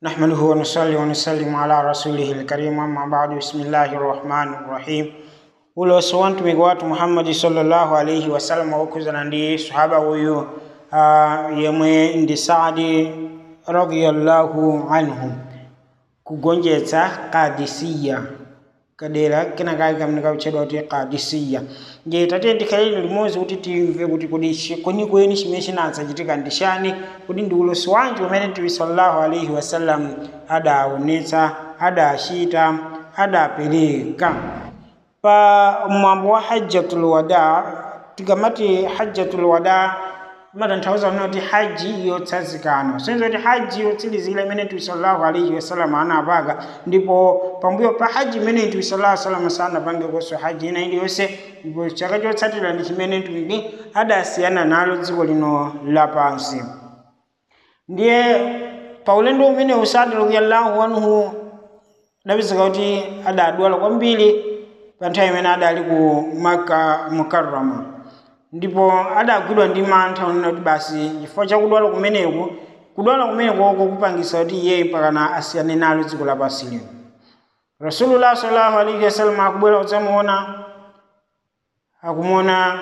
نحمده ونصلي ونسلم على رسوله الكريم أما بعد بسم الله الرحمن الرحيم uloso wa mtumiki watu muhammadi sallallahu alaihi wasallam wakuzana ndi sahaba huyu uh, yemwe ndi saadi radiyallahu anhu kugonjetsa kadisiya kadera kena kake kamene kakutchedwa kuti kadisiya nje tate tikhalire limodzi kuti timve kuti kodi kwenikweni chimene chinadzachitika ndi chani kuti ndi ulosi wanji umene mtume sallallahu alaihi wasallam adaonetsa adachita adapereka pa mwambo wa hajjatul wada tikamati hajjatul wada matanthauza kuti haji yotsazikana senza kuti haji yotsilizira imene mtume sallallahu alaihi wasallam anapanga ndipo pambuyo pa haji imene mtume sallallahu alaihi wasallam sanapange konso haji ina iliyonse ndipo chaka chotsatira ndi chimene mtumiki adasiyana nalo dziko lino lapansi ndiye pa ulendo umene usadi radiyallahu anhu adapezeka kuti adadwala kwambiri pa nthawi imene adali ku maka mukarrama ndipo adagwidwa ndi mantha unena kuti basi chifukwa chakudwala kumeneku kudwala kumenekoko kupangisa kuti iye pakana asiyane nalo dziko lapansi lino rasulullah sallallahu alaihi wasallam akubwera kudzamuona akumuona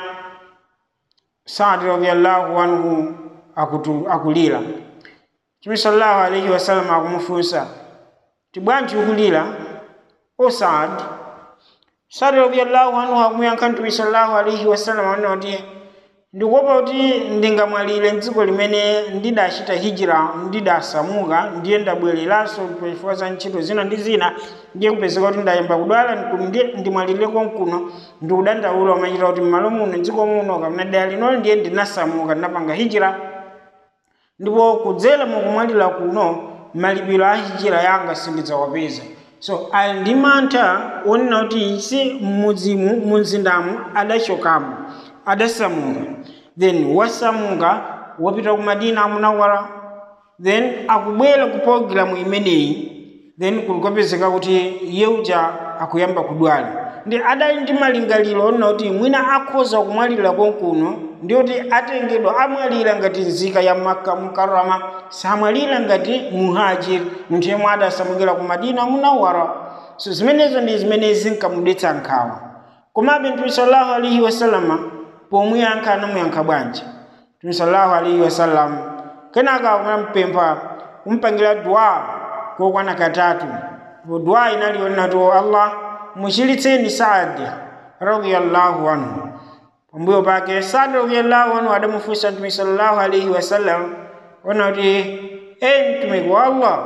saadi radiallahu anhu akutu, akulira chimi sallallahu alaihi wasallam akumufunsa tibwanji ukulira o saadi sadi radiyallahu anhu akumuyankha mtume sallallahu alaihi wasallam anena kuti ndikuopa kuti ndingamwalire mdziko limene ndidachita hijira ndidasamuka ndiye ndabwereranso chifukwa za ntchito zina ndi zina ndiye kupezeka kuti ndayamba kudwala ndimwalire konkuno ndikudandaula umachita kuti m'malo muno dziko muno kapena dera linoli ndiye ndinasamuka ndinapanga hijira ndipo kudzera mukumwalira kuno malipiro a hijira yanga sindidzawapeza so ali ndi mantha onena kuti si mmudzimu mumzindamu adachokamo adasamuka then wasamuka wapita ku madina munawara then akubwera ku programu imeneyi then kulikopezeka kuti iye uja akuyamba kudwala ndi adali ndi malingaliro onena kuti mwina akhoza kumwalira konkuno ndi kuti atengedwa amwalira ngati nzika ya makka mukarama samwalira ngati muhajiri munthu yemwe adasamukira ku madina munawara so zimenezo ndi zimene zinkamudetsa nkhawa komabe mtume sallallahu alaihi wasallama pomuyankha anamuyankha bwanji mtume sallallahu alaihi wasallam kenaka anampempha kumpangira dua kokwana katatu dua inali onena to allah muchiritseni saadi radiyallahu anhu pambuyo pake saadi radiyallahu anhu adamufunsa mtume sallallahu alaihi wasallam ona kuti e mtumiki wa allah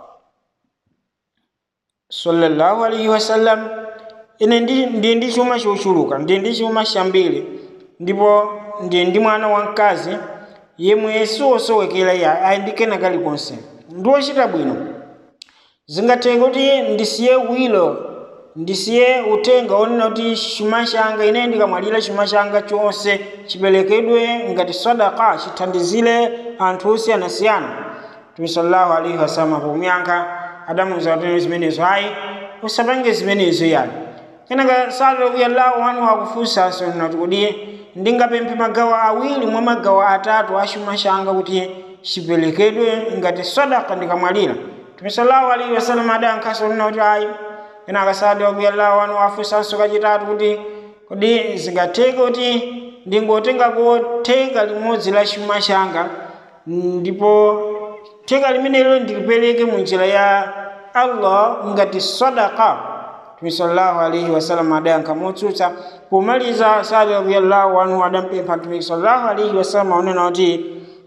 sallallahu alaihi wasallam ine ndi ndi chuma chochuluka ndi ndi chuma chambiri ndipo ndi ndi mwana wamkazi yemwe siwosowekera ya ayindikena kalikonse ndi wochita bwino zingatheke kuti ndisiye wilo ndisiye utenga onena kuti chuma changa ine ndikamwalira chuma changa chonse chiperekedwe ngati sadaka chithandizire anthu osiyanasiyana mtume sallallahu alaihi wasallam pomuyankha adamuwuza kuti zimenezo ayi usapange zimenezo yani kenaka sadi radiyallahu anhu akufunsanso nati kuti ndingapemphe magawo awiri mwa magawo atatu a chuma changa kuti chiperekedwe ngati sadaka ndikamwalira mtume sallallahu alaihi wasallam adayankhanso nena kuti ayi kenaka sadi radiyallahu anhu afunsanso kachitatu kuti kodi zingatheke kuti ndingotengako theka limodzi la chuma changa ndipo theka limenelo ndilipereke mu njira ya allah ngati sadaka mtume sallallahu alaihi wasallam adayankha motsutsa pomaliza sadi radiyallahu anhu adampempha mtume sallallahu alaihi wasallam aonena kuti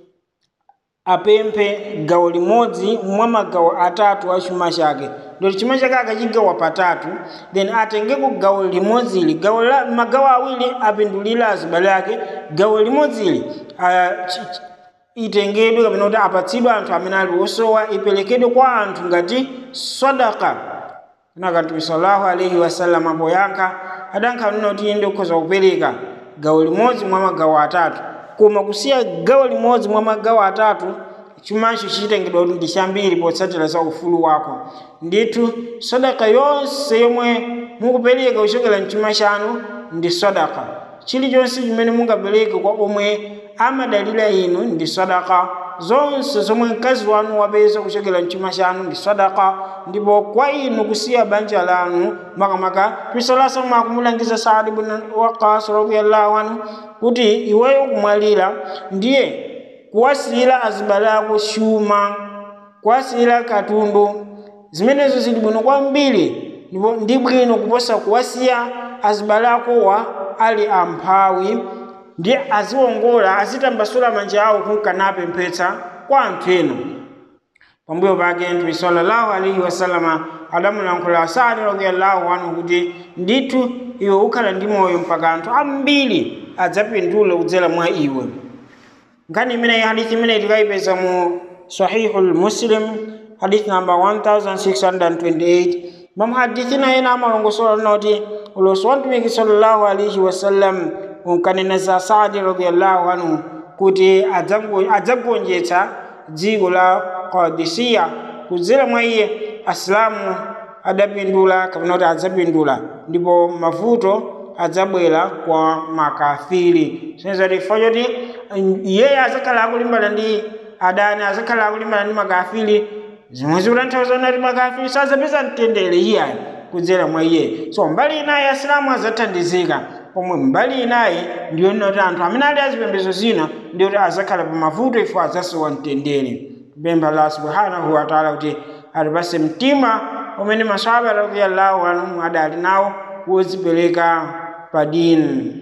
apemphe gawo limodzi mwa magawo atatu a chuma chake ndoti chuma chake akachigawa patatu then atengeko gawo limodzili gawo la magawo awiri apindulire azibale ake gawo limodzili itengedwe kapena kuti apatsidwe anthu amene ali osowa iperekedwe kwa anthu ngati sadaka kenaka mtume sallallahu alaihi wasallam apoyankha adankha nena kuti inde ukhoza kupereka gawo limodzi mwa magawo atatu koma kusiya gawo limodzi mwa magawo atatu chumacho chitengedwa kuti ndi chambiri potsatira za ufulu wako ndithu sadaka yonse yomwe mukupereka kuchokera mchuma chanu ndi sadaka chilichonse chimene mungapereke kwa omwe amadalira inu ndi sadaka zonse zomwe mkazi wanu wapeza kuchokera mchuma chanu ndi sadaka ndipo kwa inu kusiya banja lanu makamaka pisolasa mwakumulangiza saadi bun waqas radiallahu anhu kuti iweyo kumwalira ndiye kuwasiyira azibale ako chuma kuwasiyira katundu zimenezo zili bwino kwambiri ndipo ndi bwino kuposa kuwasiya azibale akowa ali amphawi ndi aziwongola azitambasula manja awo kunkanapemphetsa kwa anthu ena pambuyo pake mtume sallallahu alaihi wasallama adamulankhula sadi radiallahu anhu kuti ndithu iwe ukhala ndi moyo mpaka anthu ambiri adzapindule kudzera mwa iwe nkhani imeneyi hadithi imeneyi tikayipeza mu sahihu lmuslim hadithi namba 1628 mamuhadithi na ena amalongosola linoti ulosi wa mtumiki sallallahu alaihi wasallam unkanena za saadi radiallahu anhu kuti adzagonjetsa dziko la qadisiya kudzera mwa iye asilamu adapindula kapena kuti adzapindula ndipo mavuto adzabwera kwa makafiri sinezati chifukwa choti iyeyo azakhala akulimbana ndi adani azakhala akulimbana ndi makafiri zimwe zikutanthauza kuti makafiri sazapeza mtendere iyayi kudzera mwa iye so mbali inayi asilamu adzathandizika pomwe mbali inayi ndiyo noti anthu amene ali azipembedzo zina ndiyo kuti azakhala pa mavuto ifo adzasowa mtendere kupempha allah subhanahu wataala kuti atipase mtima umene masahaba radiyallahu anhum adali nawo wodzipereka pa dini